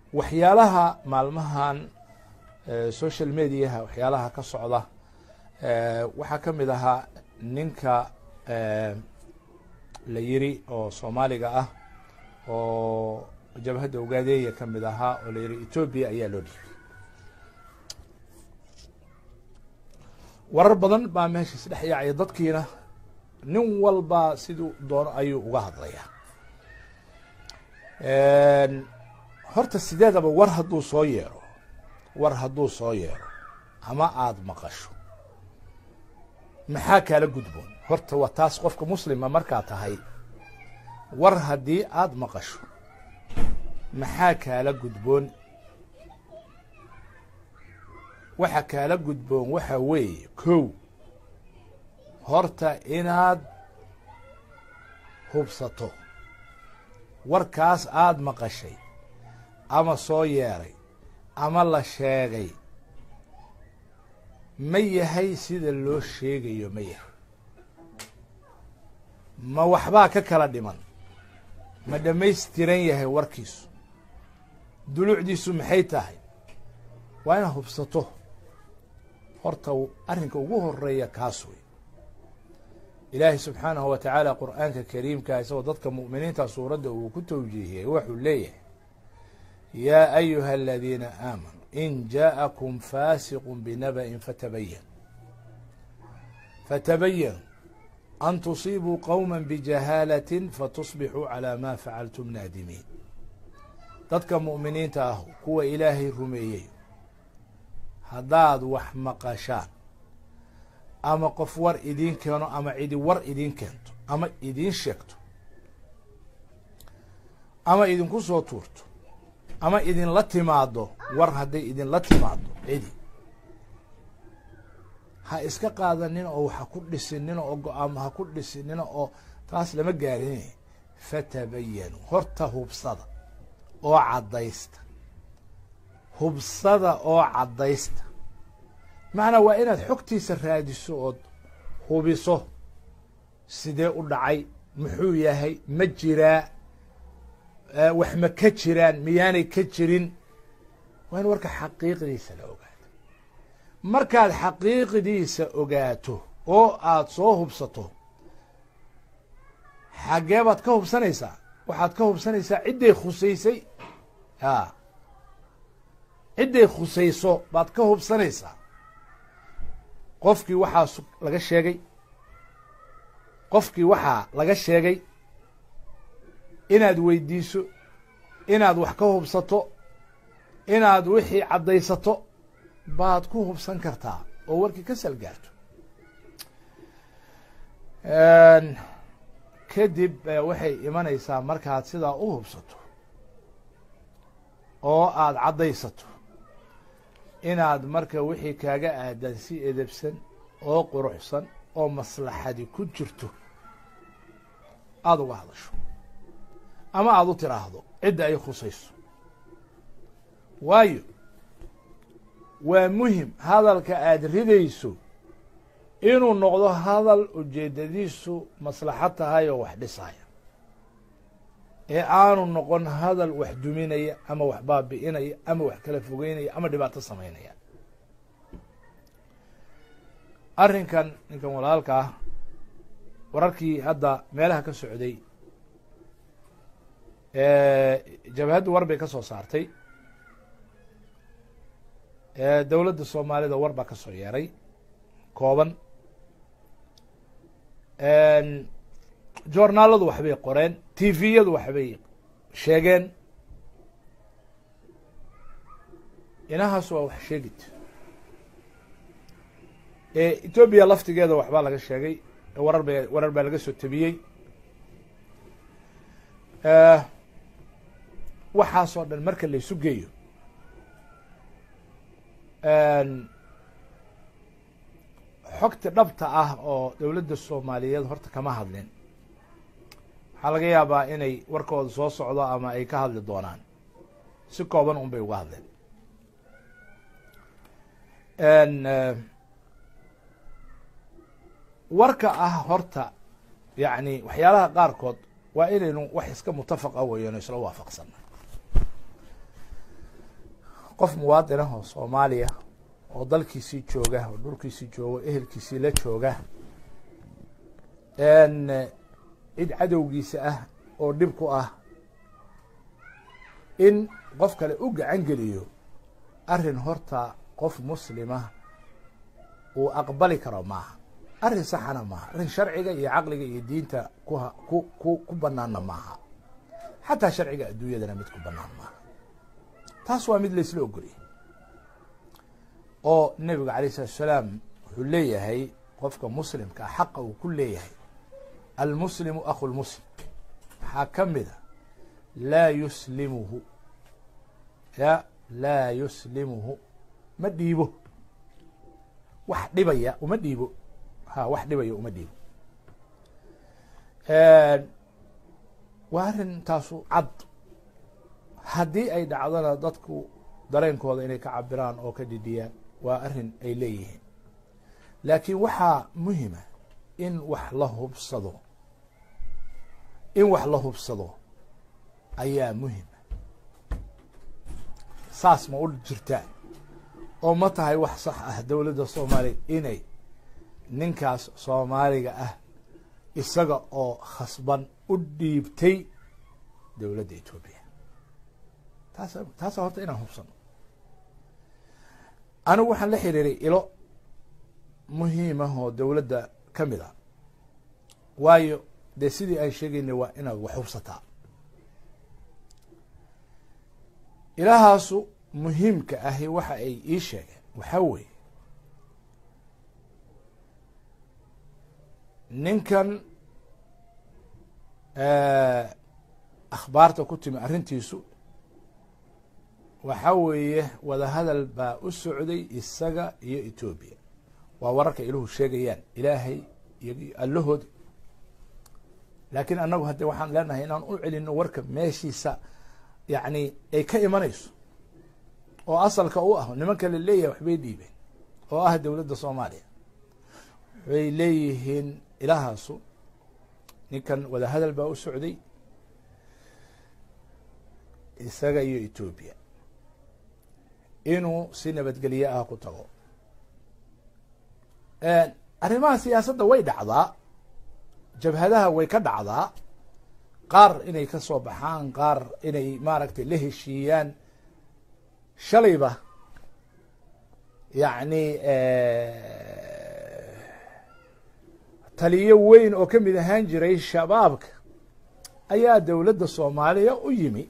waxyaalaha maalmahan social mediaha waxyaalaha ka socda waxaa ka mid ahaa ninka la yiri oo soomaaliga ah oo jabhadda ogaadeeya ka mid ahaa oo la yiri etoobiya ayaa loo dhiibay warar badan baa meesha isdhex yaacaya dadkiina nin walba siduu doono ayuu uga hadlayaa horta sideedaba war hadduu soo yeero war hadduu soo yeero ama aada maqasho maxaa kaala gudboon horta waa taas qofka muslima markaa tahay war haddii aada maqasho maxaa kaala gudboon waxa kaala gudboon waxa weeye kow horta inaad hubsato warkaas aada maqashay ama soo yeeray ama la sheegay ma yahay sida loo sheegayo ma yahay ma waxbaa ka kala dhiman ma dhammaystiran yahay warkiisu dulucdiisu maxay tahay waa inaad hubsato horta arrinka ugu horeeya kaas wey ilaahay subxaanahu wa tacaala qur'aanka kariimka isagoo dadka mu'miniinta suuradda uu ku tawjiihiyey wuxuu leeyahay yaa ayuha aladiina aamanuu in jaءakum faasiqu binaba'in fatabayan fatabayanu an tusiibuu qowma bijahaalatin fatusbixuu calaa ma facaltum naadimiin dadka mu'miniinta ah kuwa ilaahay rumeeyey haddaad wax maqashaan ama qof war idiin keeno ama cidi war idiin keento ama idiin sheegto ama idinku soo tuurto ama idinla timaado war hadday idinla timaado cidi ha iska qaadanina oo ha ku dhisinina oo go-aamo ha ku dhisinina oo taas lama gaarin fatabayanu horta hubsada oo caddaysta hubsada oo caddaysta macnaa waa inaad xogtiisa raadiso ood hubiso sidee u dhacay muxuu yahay ma jiraa wax ma ka jiraan miyaanay ka jirin waa in warka xaqiiqdiisa la ogaato markaad xaqiiqdiisa ogaato oo aad soo hubsato xaggee baad ka hubsanaysaa waxaad ka hubsanaysaa cidday khusaysay a cidday khusayso baad ka hubsanaysaa qofkii waxaa laga sheegay qofkii waxaa laga sheegay inaad weydiiso inaad wax ka hubsato inaad wixii caddaysato baad ku hubsan kartaa oo warkii ka salgaarto kadib waxay imanaysaa markaad sidaa u hubsato oo aada caddaysato inaad marka wixii kaaga aadan si edebsan oo quruxsan oo maslaxadi ku jirto aada uga hadasho ama aada u tiraahdo cidda ay khusayso waayo waa muhim hadalka aada ridayso inuu noqdo hadal ujeedadiisu maslaxad tahay oo wax dhisaya ee aanu noqon hadal wax duminaya ama wax baabi'inaya ama wax kala fogeynaya ama dhibaato samaynaya arrinkan ninkan walaalka ah wararkii hadda meelaha ka socday jabhaddu war bay ka soo saartay dowladda soomaalida war baa ka soo yeeray kooban joornaaladu waxbay qoreen tviyadu waxbay sheegeen inahaas waa wax sheegid etoobiya laftigeeda waxbaa laga sheegay warar ba warar baa laga soo tabiyey waxaasoo dhan marka la isu geeyo xogta dhabta ah oo dowladda soomaaliyeed horta kama hadlin waxaa laga yaabaa inay warkooda soo socdo ama ay ka hadli doonaan si kooban un bay uga hadleen warka ah horta yacni waxyaalaha qaarkood waa inaynu wax iska mutafaqa weeyano isla waafaqsana qof muwaadin ah oo soomaaliya oo dalkiisii jooga oo dhulkiisii jooga ehelkiisii la jooga cid cadowgiisa ah oo dhib ku ah in qof kale u gacan geliyo arrin horta qof muslima uu aqbali karo maaha arrin saxana maaha arrin sharciga iyo caqliga iyo diinta kuha ku ku ku banaanna maaha xataa sharciga adduunyadana mid ku banaan maaha taas waa mid laysla ogoliyay oo nebiga alayh salatu salaam wuxuu leeyahay qofka muslimka ah xaqa uu ku leeyahay almuslimu akhu lmuslim waxaa ka mida laa yuslimuhu ya laa yuslimuhu ma dhiibo wax dhibaya uma dhiibo ha wax dhibaya uma dhiibo waa arrin taasu cad haddii ay dhacdona dadku dareenkooda inay ka cabiraan oo ka dhidhiyaan waa arrin ay leeyihiin laakiin waxaa muhima in wax la hubsado in wax la hubsado ayaa muhima saas ma u jirtaa oo ma tahay wax sax ah dowladda soomaaliya inay ninkaas soomaaliga ah isaga oo khasban u dhiibtay dowladda etoobiya taas taasa horta inaan hubsano anigu waxaan la xiriiray ilo muhiimah oo dowladda ka mid a waayo dee sidii aan sheegaynay waa inaad wax hubsataa ilahaasu muhiimka ahi waxa ay ii sheegeen waxaa weeye ninkan akhbaarta ku timi arrintiisu waxaa weeye wadahadal baa u socday isaga iyo etoobiya waa wararka iluhu sheegayaan ilaahay iyo allahood laakiin annagu hadde waxaan leenahay inaan u celino warka meeshiisa yacni ay ka imanayso oo asalka u ah nimanka la leeyahay waxbay dhiibeen oo ah dowladda soomaaliya waxay leeyihiin ilahaasu ninkan wadahadal baa u socday isaga iyo etoobiya inuu si nabadgelye ah ku tago arrimaha siyaasadda way dhacdaa jabhadaha way ka dhacdaa qaar inay ka soo baxaan qaar inay maaragtay la heshiiyaan shalayba yacni taliyo weyn oo ka mid ahaan jiray shabaabka ayaa dowladda soomaaliya u yimi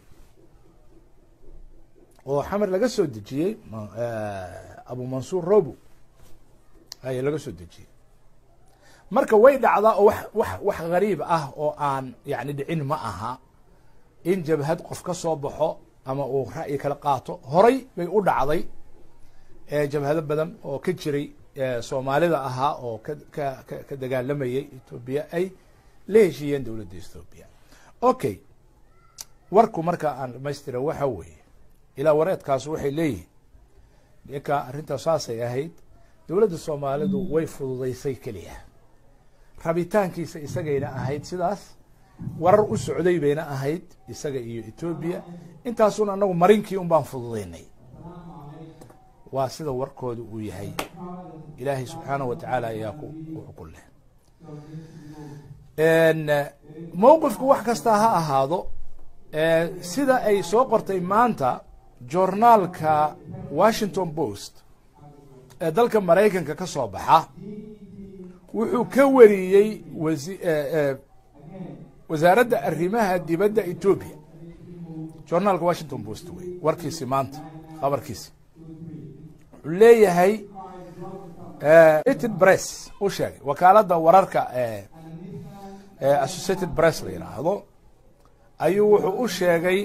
oo xamar laga soo dejiyey abu mansuur robo ayaa laga soo dejiyey marka way dhacdaa oo wax wax wax gariib ah oo aan yani dhicin ma aha in jabhad qof ka soo baxo ama uu ra'yi kala qaato horay bay u dhacday jabhado badan oo ka jiray soomaalida ahaa oo ka ka ka ka dagaalamayay etoobiya ay la heshiiyeen dowladda ethoobiya okay warku marka aan dhamaystira waxa weeye ilaa wareedkaas waxay leeyihin ninka arrintaas saasay ahayd dowladda soomaalidu way fududaysay keliya rabitaankiisa isagayna ahayd sidaas warar u socday bayna ahayd isaga iyo etoobiya intaasuna anagu marinkii un baan fududaynay waa sida warkooda uu yahay ilaahay subxaanahu wa tacaala ayaa ku ku leh mowqifku wax kastaa ha ahaado sida ay soo qortay maanta journaalka washington post ee dalka maraykanka ka soo baxa wuxuu ka wariyey wasi wasaaradda arrimaha dibadda etoobiya journaalka washington post wey warkiisi maanta khabarkiisi wuxuu leeyahay associated press u sheegay wakaaladda wararka associated press la yidhaahdo ayuu wuxuu u sheegay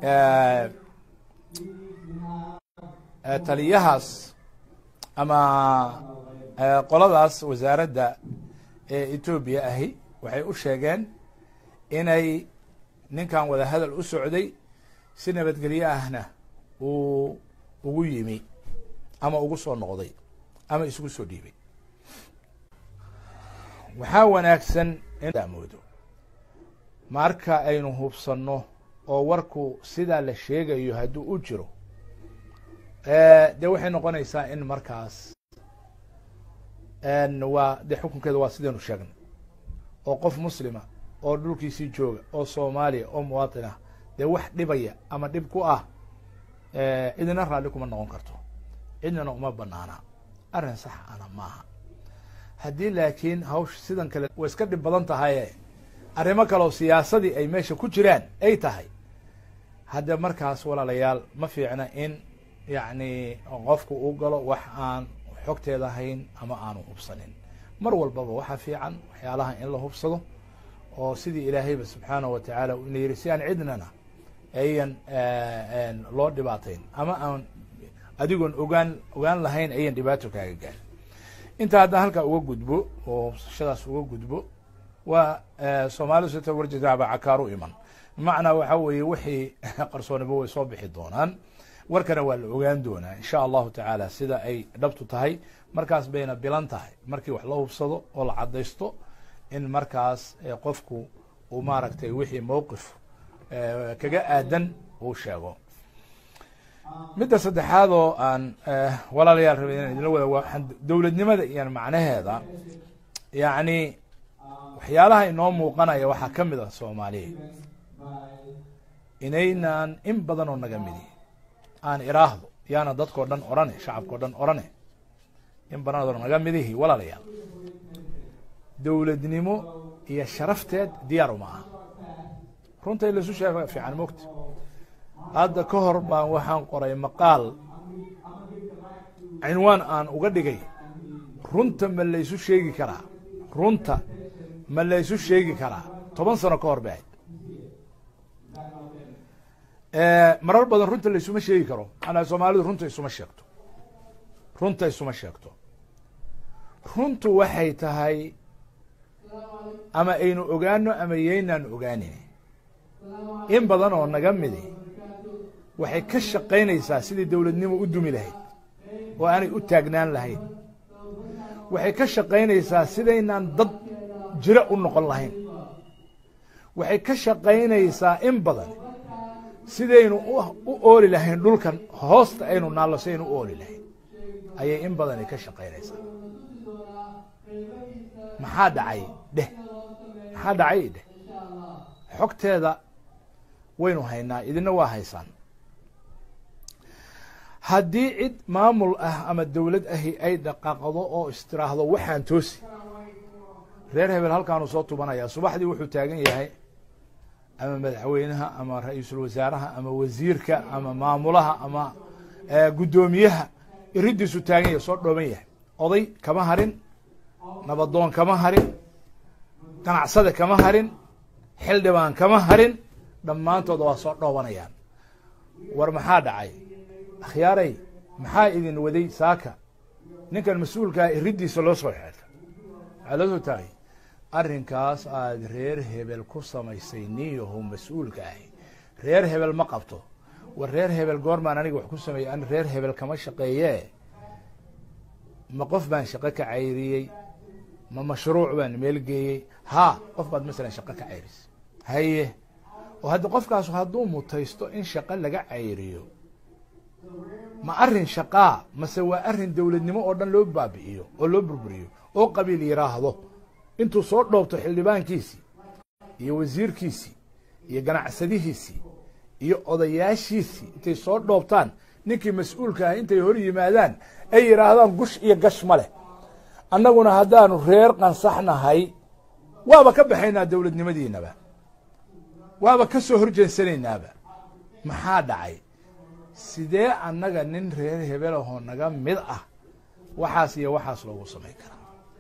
taliyahaas ama qoladaas wasaaradda ee etoobiya ahi waxay u sheegeen inay ninkan wadahadal u socday si nabadgelyo ahna uu ugu yimi ama ugu soo noqday ama isugu soo dhiibay waxaa wanaagsan inmoodo marka aynu hubsanno oo warku sidaa la sheegayo hadduu u jiro dee waxay noqonaysaa in markaas waa dee xukunkeeda waa sidaynu sheegnay oo qof muslima oo dhulkiisii jooga oo soomaaliya oo muwaatin ah dee wax dhibaya ama dhib ku ah cidina raalli kuma noqon karto cidnana uma banaana arrin sax ana maaha haddii laakiin hawsha sidan kale way iska dhib badan tahaye arrimo kale oo siyaasadii ay meesha ku jiraan ay tahay hadde markaas walaalayaal ma fiicna in yacni qofku uu galo wax aan xogteeda hayn ama aanu hubsanin mar walbaba waxaa fiican waxyaalaha in la hubsado oo sidii ilaahayba subxaanahu watacaala ina yihi si aan cidnana ayan loo dhibaatayn ama aan adigoon ogaan ogaan lahayn ayan dhibaato kaaga gaar intaa haddaan halkaa uga gudbo oo hubsashadaas uga gudbo waa soomaalidu sita warjadaaba cakaaru iman bimacnaa waxa weeye wixii qarsooniba way soo bixi doonaan warkana waa la ogaan doonaa insha allahu tacaala sida ay dhabtu tahay markaas bayna bilan tahay markii wax la hubsado oo la caddaysto in markaas qofku uu maaragtay wixii mowqif kaga aadan uu sheego midda saddexaad oo aan walaalayaal rabay inaan idinla wada waa dowladnimada iyo macnaheeda yacni waxyaalaha inoo muuqanaya waxaa ka mid ah soomaaliya inaynaan in badan oo naga midi aan iraahdo yaana dadkao dhan orane shacabkao dhan orane in badan oo naga midihi walaalayaal dowladnimo iyo sharafteed diyaar uma aha runta in laisu sheego fiican mogta hadda ka hor baan waxaan qoray maqaal cinwaan aan uga dhigay runta ma laysu sheegi karaa runta ma laysu sheegi karaa toban sano ka hor ba ahayd marar badan runta laysuma sheegi karo maanaa soomaalidu runta isuma sheegto runta isuma sheegto runtu waxay tahay ama aynu ogaano ama yaynaan ogaanin in badan oo naga midi waxay ka shaqaynaysaa sidii dowladnimo u dumi lahayd oo aanay u taagnaan lahayn waxay ka shaqaynaysaa sidaynaan dad jiro u noqon lahayn waxay ka shaqaynaysaa in badan sidaynu u ooli lahayn dhulkan hoosta aynu naallo sidaynu u ooli lahayn ayay in badani ka shaqaynaysaa maxaa dhacay dheh maxaa dhacay dheh xogteeda waynu haynaa idina waa haysaan haddii cid maamul ah ama dowlad ahi ay dhaqaaqdo oo istiraahdo waxaan toosi reer hebel halkaanu soo tubanayaa subaxdii wuxuu taagan yahay ama madaxweynaha ama ra-iisul wasaaraha ama wasiirka ama maamulaha ama guddoomiyaha iridiisu taagan yahay soo dhooban yahay oday kama harin nabadoon kama harin ganacsada kama harin xildhibaan kama harin dhammaantooda waa soo dhoobanayaan war maxaa dhacay akhyaaray maxaa idin waday saaka ninkan mas-uulkaa iridiisa loo soo xeelta waxaa loo soo taagay arrinkaas aada reer hebel ku samaysay niyahu mas-uulka ahi reer hebel ma qabto war reer hebel goormaan aniga wax ku sameeyey an reer hebel kama shaqeeyee ma qof baan shaqo ka cayriyey ma mashruuc baan meelgeeyey haa qof baad masalan shaqo ka cayrisay haye oo hadda qofkaas hadduu mutaysto in shaqo laga cayriyo ma arrin shaqaa mase waa arrin dowladnimo oo dhan loo baabi'iyo oo loo burburiyo oo qabiil yiraahdo intuu soo dhoobto xildhibaankiisii iyo wasiirkiisii iyo ganacsadihiisii iyo odayaashiisii intay soo dhoobtaan ninkii mas-uulka ah intay hor yimaadaan ay yidhaahdaan gush iyo gash ma leh annaguna haddaanu reer qansaxnahay waaba ka baxaynaa dowladnimadiinaba waaba ka soo horjeensanaynaaba maxaa dhacay sidee annaga nin reer hebelahoo naga mid ah waxaas iyo waxaas loogu samayn karaa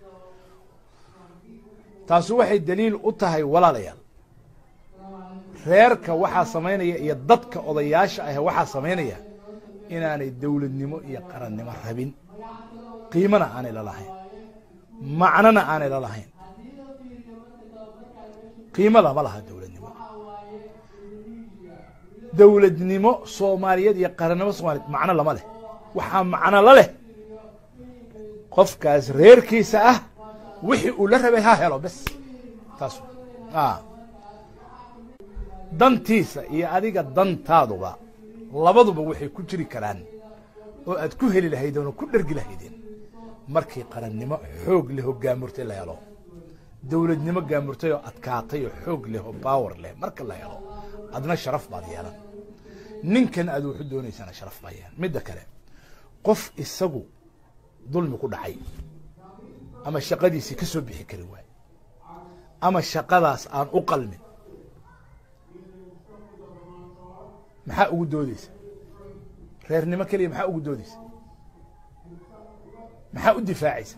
taasu waxay daliil u tahay walaalayaal reerka waxaa samaynaya iyo dadka odayaasha ah waxaa samaynaya inaanay dowladnimo iyo qarannimo rabin qiimona aanay la lahayn macnona aanay la lahayn qiimo lama laha dowladnimo dowladnimo soomaaliyeed iyo qarannimo soomaliyeed macno lama leh waxaa macno la leh qofkaas reerkiisa ah wixii uu la rabay ha helo bes taas dantiisa iyo adiga dantaaduba labaduba waxay ku jiri karaan oo aad ku heli lahaydeen oo ku dhergi lahaydeen markii qarannimo xoog leh oo gaamurtay la helo dowladnimo gaamurtay oo adkaatay oo xoog leh oo baawer leh marka la helo adna sharaf baad yeelan ninkan aad wuxu doonaysana sharaf baa yeelan midda kale qof isagu dulmi ku dhacay ama shaqadiisii ka soo bixi kari waay ama shaqadaas aan u qalmin maxaa ugu doodeysa reernimo keliya maxaa ugu doodeysa maxaa u difaacaysa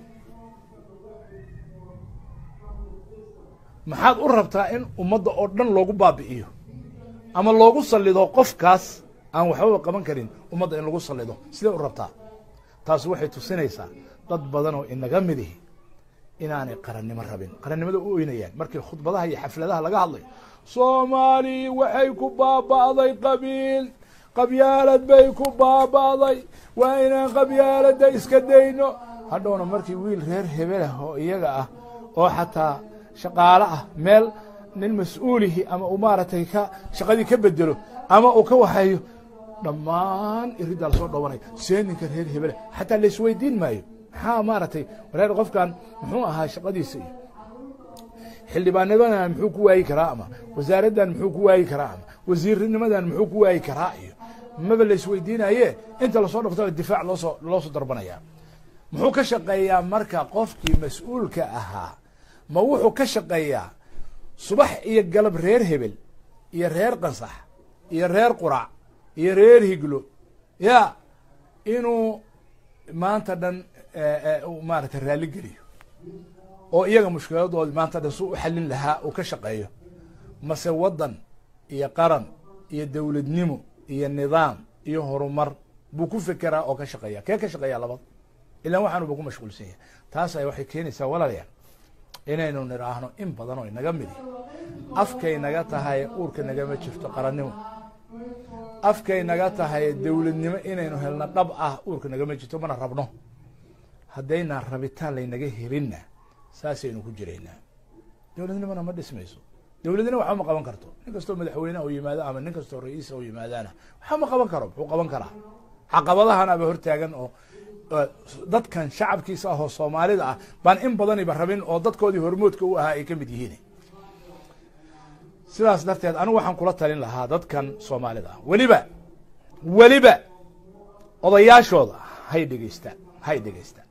maxaad u rabtaa in ummadda oo dhan loogu baabi'iyo ama loogu sallido qofkaas aan waxbaba qaban karin ummadda in lagu sallido sidee u rabtaa taas waxay tusinaysaa dad badan oo inaga midihi inaanay qarannimo rabin qarannimada u oynayaan markii khudbadaha iyo xafladaha laga hadlayo soomaali waxay ku baaba'day qabiil qabyaalad bay ku baaba'day waa inaan qabyaaladda iska dayno hadhowna markii wiil reer hebelah oo iyaga ah oo xataa shaqaalo ah meel nin mas-uulihi ama uu maaragtay ka shaqadii ka bedelo ama uu ka waxeeyo dhammaan iriddaa lasoo dhawanaya see ninka reer hebele xataa laisweydiin maayo maxaa maaragtay wareer qofkan muxuu ahaa shaqadiisa iyo xildhibaannimadan muxuu ku waayi karaa ama wasaaraddan muxuu ku waayi karaa ama wasiirnimadan muxuu ku waayi karaa iyo maba laisweydiinaye inta lasoo dhafto difaac loosoo loosoo darbanaya muxuu ka shaqeeyaa marka qofkii mas-uulka ahaa ma wuxuu ka shaqeeyaa subax iyo galab reer hebel iyo reer qansax iyo reer qurac iyo reer higlo ya inuu maanta dhan maaragtay raalli geliyo oo iyaga mushkiladoodi maanta dhan su u xallin lahaa uu ka shaqeeyo mase waddan iyo qaran iyo dowladnimo iyo nidaam iyo horumar buu ku fekeraa oo ka shaqeeya kee ka shaqeeya labada ilaan waxaanuba ku mashquulsan yahay taas ay waxay keenaysaa walaalayaal inaynu nidhaahno in badan oo inaga midi afkay naga tahay uurka nagama jirto qarannimo afkay naga tahay dowladnimo inaynu helno dhab ah uurka nagama jirto mana rabno haddaynaan rabitaan laynaga helinna saasaynu ku jiraynaa dowladnimona ma dhismayso dowladnimo waxba ma qaban karto nin kastoo madaxweyneha u yimaado ama nin kastoo ra-iisa u yimaadaana waxba ma qaban karo muxuu qaban karaa caqabadahanaba hortaagan oo dadkan shacabkiisa ah oo soomaalida ah baan in badaniba rabin oo dadkoodii hormoodka u ahaa ay ka mid yihiin sidaas darteed anigu waxaan kula talin lahaa dadkan soomaalida ah weliba weliba odayaashooda hay dhegeystaan hay dhegeystaan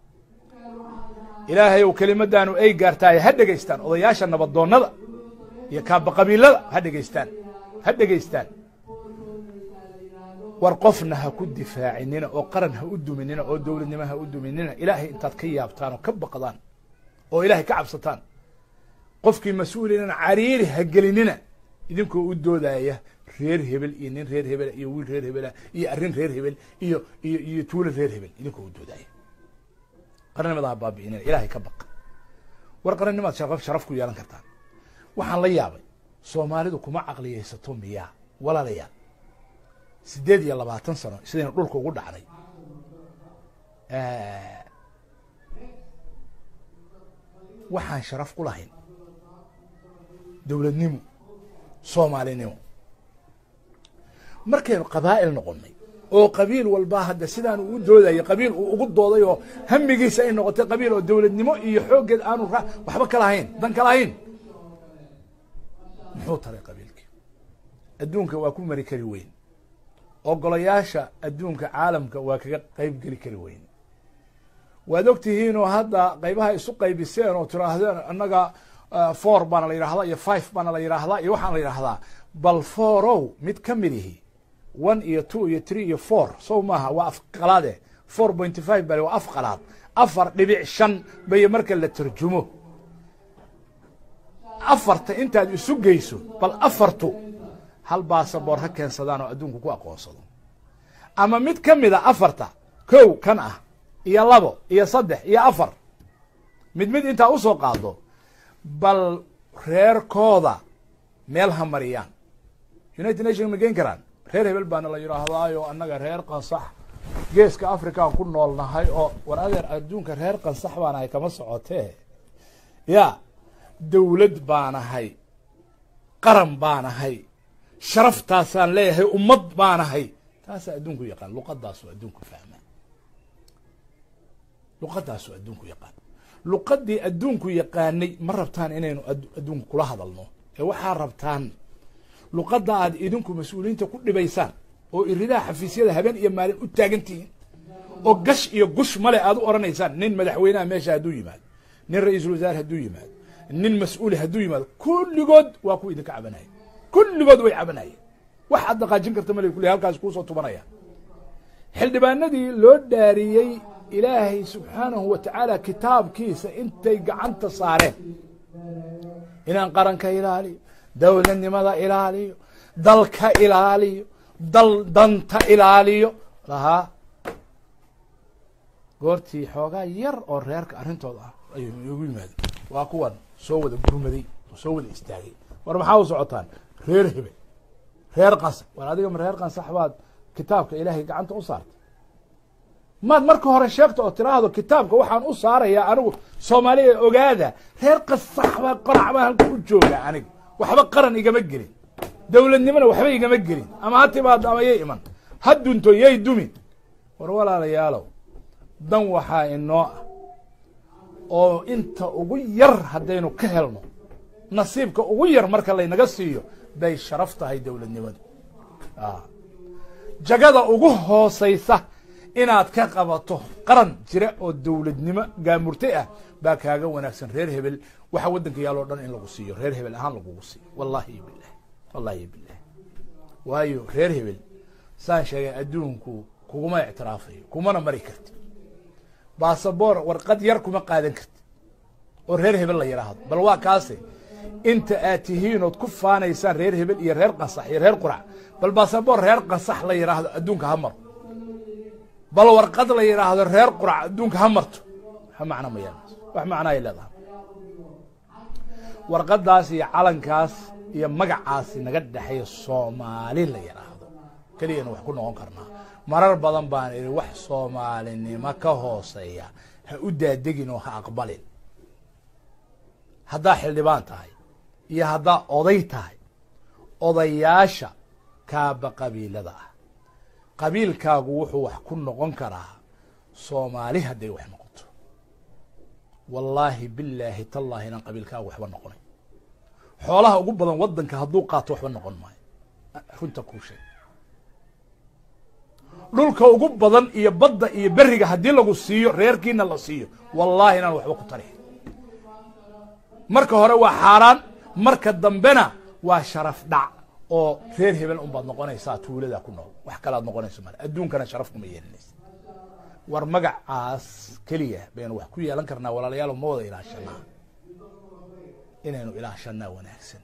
ilaahay ou kelimadaanu ay gaartaay ha dhegeystaan odayaasha nabadoonnada iyo kaaba qabiilada ha dhegeystaan ha dhegeystaan war qofna ha ku difaacinina oo qaran ha u duminina oo dowladnimo ha u duminina ilaahay intaad ka yaabtaan oo ka baqdaan oo ilaahay ka cabsataan qofkii mas-uulinana cariiri ha gelinina idinkoo u doodaya reer hebel iyo nin reer hebela iyo wiil reer hebela iyo arrin reer hebel iyo iyo iyo tuulo reer hebel idinkoo u doodaya qarannimada ha baabi'inina ilaahay ka baq war qarannimaad sharaf sharaf ku yeelan kartaan waxaan la yaabay soomaalidu kuma caqliyaysato miyaa walaalayaal siddeed iyo labaatan sano sidaynu dhulka ugu dhacnay waxaan sharaf ku lahayn dowladnimo soomaalinimo markaynu qabaa'il noqonnay oo qabiil walba hadda sidaan uu doodaya qabiil uu ugu dooday oo hamigiisa ay noqotay qabiil oo dowladnimo iyo xooggeed aanu waxba ka lahayn dan ka lahayn muxuu taray qabiilkii adduunka waa ku mari kari weyn ogolayaasha adduunka caalamka waa kaga qayb geli kari weyn waad og tihiinoo hadda qaybaha isu qaybiseen oo tiraahdeen annaga four baana la yidhahdaa iyo five baana la yidhaahdaa iyo waxaana la yidhahdaa bal foorow mid ka mid ihi one iyo two iyo three iyo four sow maaha waa af qalaade four pointy five bale waa af qalaad afar dhibic shan bay marka la tarjumo afarta intaad isu geyso bal afartu hal baasaboor ha keensadaan oo adduunku ku aqoonsado ama mid ka mida afarta kow kan ah iyo labo iyo saddex iyo afar mid mid intaa usoo qaado bal reerkooda meel ha mariyaan united nation ma geen karaan reer hebel baana la yidhaahdaayo annaga reer qansax geeska afrikaan ku nool nahay oo war adeer adduunka reer qansax baanahay kama socotee ya dowlad baanahay qaran baanahay sharaftaasaan leeyahay ummad baanahay taasaa adduunku yaqaan luqadaasoo adduunku fahmaa luqadaasoo adduunku yaqaan luqadii adduunku yaqaanay ma rabtaan inaynu adduunku kula hadalno ee waxaa rabtaan luqadda aad idinku mas-uuliyiinta ku dhibaysaan oo iridaha xafiisyada habeen iyo maalin u taagan tihiin oo gash iyo gush male aad u odhanaysaan nin madaxweynaha meesha hadduu yimaado nin ra-iisul wasaare hadduu yimaado nin mas-uuli hadduu yimaado kulligood waa kuwa idinka cabanaya kulligood way cabanayeen wax aad dhaqaajin karta male kulli halkaas kuusoo tubanaya xildhibaanadii loo dhaariyey ilaahay subxaanahu wa tacaala kitaabkiisa intay gacanta saareen inaan qaranka ilaaliyo dowladnimada ilaaliyo dalka ilaaliyo dal danta ilaaliyo lahaa goortii xoogaa yar oo reerka arrintooda ah ayay igu yimaadeen waa kuwan soo wada gurmaday oo soo wada istaagay war maxaa u socotaan reer hebe reer qansax war adiga ma reer qansax baad kitaabka ilaahay gacanta u saartay maad marka hore sheegto oo tiraahdo kitaabka waxaan u saarayaa anigu soomaaliya ogaada reer qasax baa qorac baa halka u jooga aniga waxba qaran igama gelin dowladnimona waxba igama gelin ama ha timaado ama yay iman ha dunto yay dumin war walaalayaalow dan waxaa inoo ah oo inta ugu yar haddaynu ka helno nasiibka ugu yar marka laynaga siiyo bay sharaf tahay dowladnimadu jagada ugu hoosaysa inaad ka qabato qaran jira oo dowladnimo gaamurtay ah baa kaaga wanaagsan reer hebel waxa waddanka yaal oo dhan in lagu siiyo reer hebel ahaan lagugu siiyo wallahi bilah wallahi bilah waayo reer hebel saan sheegay adduunku kuguma ictiraafayo kumana mari karti basaboor warqad yar kuma qaadan karti oo reer hebel la yidhaahdo bal waa kaase inta aad tihiin ood ku faanaysaan reer hebel iyo reer qasax iyo reer qurac bal basaboor reer qasax la yidhaahdo adduunka ha maro bal warqad la yidhaahdo reer qurac adduunka ha marto ha macno ma yeelnas wax macnaay leedahay warqadaas iyo calankaas iyo magacaasi naga dhexeeya soomaali la yidhaahdo keliyana wax ku noqon karnaa marar badan baan idhi wax soomaalinimo ka hooseeya ha u daadegin oo ha aqbalin haddaa xildhibaan tahay iyo haddaa oday tahay odayaasha kaaba qabiilada ah qabiilkaagu wuxuu wax ku noqon karaa soomaali hadday wax noqoto wallaahi bilaahi tallaahi inaan qabiilkaagu waxba noqonay xoolaha ugu badan waddanka hadduu qaato waxba noqon maayo runta kuu sheeg dhulka ugu badan iyo badda iyo beriga haddii lagu siiyo reerkiina la siiyo wallaahi inaan waxba ku tari marka hore waa xaaraan marka dambena waa sharaf dhac oo reer hebel unbaad noqonaysaa tuuladaa ku nool wax kalaad noqonayso male adduunkana sharaf kuma yeelinaysa war magacaas keliya baynu wax ku yeelan karnaa walaalayaal ma wada ilaashanaa inaynu ilaashanaa wanaagsan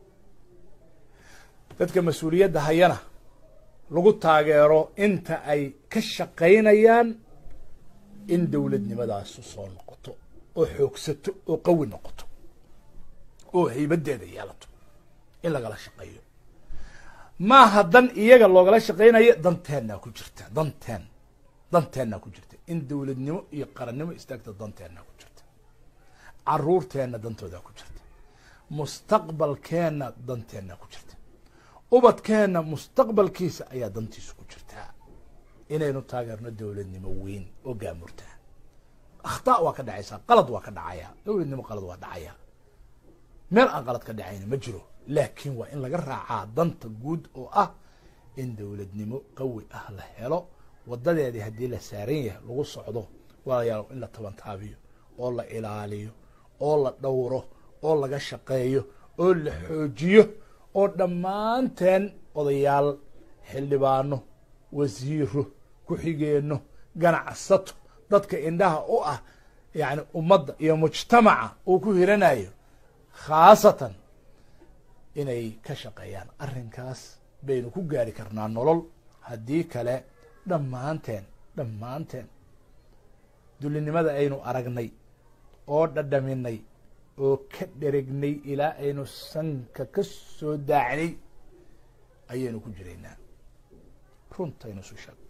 dadka mas-uuliyadda hayana lagu taageero inta ay ka shaqaynayaan in dowladnimadaasu soo noqoto oo xoogsato oo qawi noqoto oo haybadeeda yeelato in lagala shaqeeyo maaha dan iyaga loogala shaqaynayo danteennaa ku jirta danteen danteennaa ku jirta in dowladnimo iyo qarannimo istaagta danteennaa ku jirta caruurteenna dantoodaa ku jirta mustaqbalkeenna danteennaa ku jirta ubadkeenna mustaqbalkiisa ayaa dantiisu ku jirtaa inaynu taageerno dowladnimo weyn oo gaamurtaa akhtaa waa ka dhacaysaa qalad waa ka dhacaya dowladnimo qalad waa dhacaya meel aan qalad ka dhacayna ma jiro laakiin waa in laga raacaa danta guud oo ah in dowladnimo qawi ah la helo wadadeedii haddii la saaran yahay lagu socdo walayaal in la tabantaabiyo oo la ilaaliyo oo la dhowro oo laga shaqeeyo oo la xoojiyo oo dhammaanteen odayaal xildhibaano wasiiro ku-xigeenno ganacsato dadka indhaha u ah yani ummadda iyo mujtamaca uu ku hiranayo khaasatan inay ka shaqeeyaan arrinkaas baynu ku gaari karnaa nolol haddii kale dhammaanteen dhammaanteen dulinimada aynu aragnay oo dhadhaminay oo ka dheregnay ilaa aynu sanka ka soo daacnay ayaynu ku jiraynaa runtaynu isu sheeg